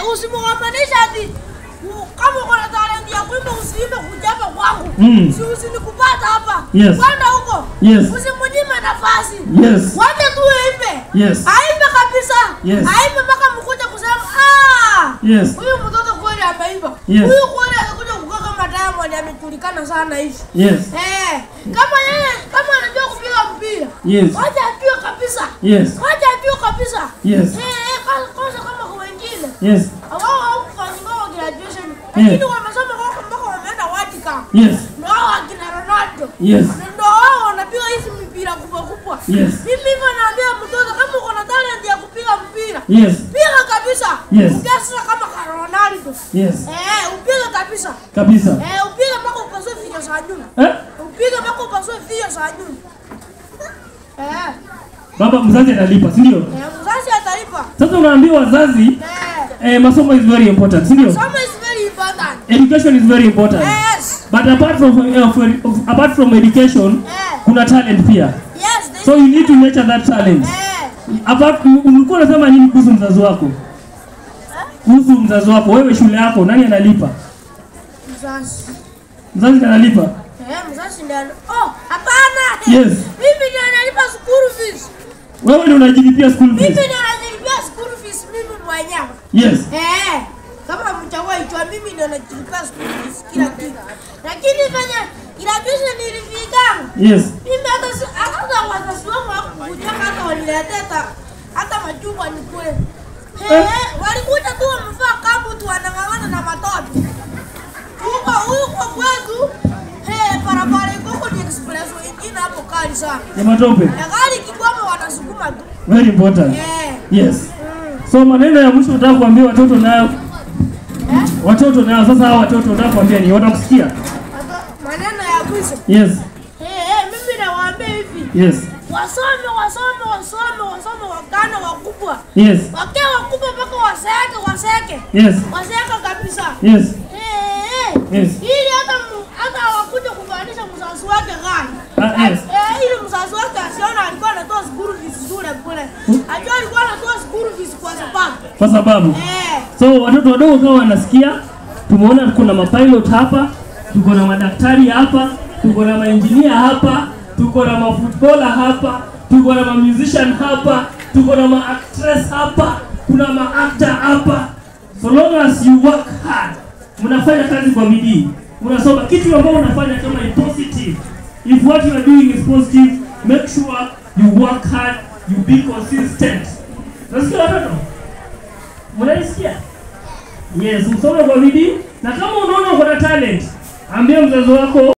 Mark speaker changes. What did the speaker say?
Speaker 1: Eh, usimwamanisha ati u- kama uko na talent ya kuimba usiimbe kuja hapa kwangu.
Speaker 2: Mm.
Speaker 1: Si usinikupata hapa.
Speaker 2: Yes.
Speaker 1: Kwenda huko.
Speaker 2: Yes.
Speaker 1: Usimnyime nafasi.
Speaker 2: Yes.
Speaker 1: Wacha tu aimbe.
Speaker 2: Yes.
Speaker 1: Aimbe kabisa.
Speaker 2: Yes.
Speaker 1: Aimbe mpaka mkuja kusema ah.
Speaker 2: Yes.
Speaker 1: Huyu mtoto kweli ameimba.
Speaker 2: Yes.
Speaker 1: Huyu kweli atakuja kukaa kama Diamond amejulikana sana hivi.
Speaker 2: Yes.
Speaker 1: Eh, kama yeye kama anajua kupiga mpira.
Speaker 2: Yes.
Speaker 1: Wacha ajue kabisa.
Speaker 2: Yes.
Speaker 1: Wacha ajue kabisa.
Speaker 2: Yes.
Speaker 1: Eh, eh, kwanza kwanza kama kwa wengine.
Speaker 2: Yes.
Speaker 1: Wao hawakufanya kwa graduation. Lakini wamesoma kwa mpaka wameenda Watika.
Speaker 2: Yes.
Speaker 1: Ndio hao akina Ronaldo.
Speaker 2: Yes.
Speaker 1: Ndio wao wanapiga hizi mipira kubwa kubwa.
Speaker 2: Yes.
Speaker 1: Mimi hivyo naambia mtoto kama uko na talent ya kupiga mpira.
Speaker 2: Yes.
Speaker 1: Piga kabisa.
Speaker 2: Yes.
Speaker 1: Piga sasa kama kwa Ronaldo.
Speaker 2: Yes.
Speaker 1: Eh, upige kabisa.
Speaker 2: Kabisa.
Speaker 1: Eh, upige mpaka upasue figa za nyuma.
Speaker 2: Eh?
Speaker 1: Upige mpaka upasue figa za nyuma. Eh,
Speaker 2: Baba mzazi analipa, si ndio?
Speaker 1: eh, mzazi atalipa.
Speaker 2: Sasa unaambiwa wazazi
Speaker 1: Eh,
Speaker 2: eh, masomo is very important, si ndio?
Speaker 1: soma is very important.
Speaker 2: Education is very important.
Speaker 1: Yes.
Speaker 2: But apart from uh, of, apart from education,
Speaker 1: Eh,
Speaker 2: kuna talent pia.
Speaker 1: yes. this-
Speaker 2: So you need to nurture that talent.
Speaker 1: Eh,
Speaker 2: Apart ulikuwa unasema nini kuhusu mzazi wako? Kuhusu mzazi wako, wewe shule yako nani analipa?
Speaker 1: mzazi.
Speaker 2: Mzazi ndiye analipa?
Speaker 1: Eh, mzazi ndio. Oh, hapana.
Speaker 2: Yes.
Speaker 1: Mimi ndio nalipa school fees.
Speaker 2: Wewe ndio unajilipia school
Speaker 1: Mimi
Speaker 2: fees.
Speaker 1: ndio nalipia school fees mimi mwenyewe.
Speaker 2: Yes.
Speaker 1: Eh, kama mchagua itwa mimi ndio najilipia school fees kila kitu. Lakini fanya graduation nilifika.
Speaker 2: Yes.
Speaker 1: Mimi hata si- hata wazazi wangu hawakukuja hata waniletea hata hata machungwa nikule. Eh,
Speaker 2: Eh.
Speaker 1: walikuja tu wamevaa kabu tu wanang'ang'ana na matope. Huko huko kwetu eh, barabara iko huko ni express ingine hapo kali sana.
Speaker 2: Ya matope.
Speaker 1: Na gari kikwama wanasukuma tu.
Speaker 2: Very important.
Speaker 1: Eh.
Speaker 2: Yes.
Speaker 1: Mm.
Speaker 2: So maneno ya mwisho nataka kuambia watoto nayo
Speaker 1: Eh?
Speaker 2: watoto nayo sasa hao watoto nataka kuambia ni watakusikia.
Speaker 1: Hata maneno ya mwisho.
Speaker 2: Yes.
Speaker 1: Eh, eh, mimi nawaambia hivi.
Speaker 2: Yes.
Speaker 1: Wasome, wasome, wasome, wasome wakana wakubwa.
Speaker 2: Yes.
Speaker 1: Wakiwa wakubwa mpaka waseke, waseke.
Speaker 2: Yes.
Speaker 1: Waseke kabisa.
Speaker 2: Yes.
Speaker 1: Eh, eh.
Speaker 2: Yes.
Speaker 1: Ili hata mu- hata wakuja kuvalisha mzazi wake gani.
Speaker 2: Ah, yes.
Speaker 1: Eh, ili mzazi wake asione alikuwa anatoa school fees shule kule. Ajua alikuwa anatoa school fees kwa sababu.
Speaker 2: Kwa sababu
Speaker 1: Eh.
Speaker 2: So watoto wadogo kama wanasikia, tumeona tuko na mapilot hapa, tuko na madaktari hapa, tuko na mainjinia hapa, tuko na mafootballer hapa, tuko na mamusician hapa, tuko na maactress hapa, kuna maactor hapa. So long as you work hard, mnafanya kazi kwa bidii, unasoma kitu ambacho unafanya kama ni positive. If what you are doing is positive, make sure you work hard, you be consistent. Nasikia watoto? Mnaisikia? Yes, usome kwa bidii na kama unaona uko na talent, ambia mzazi wako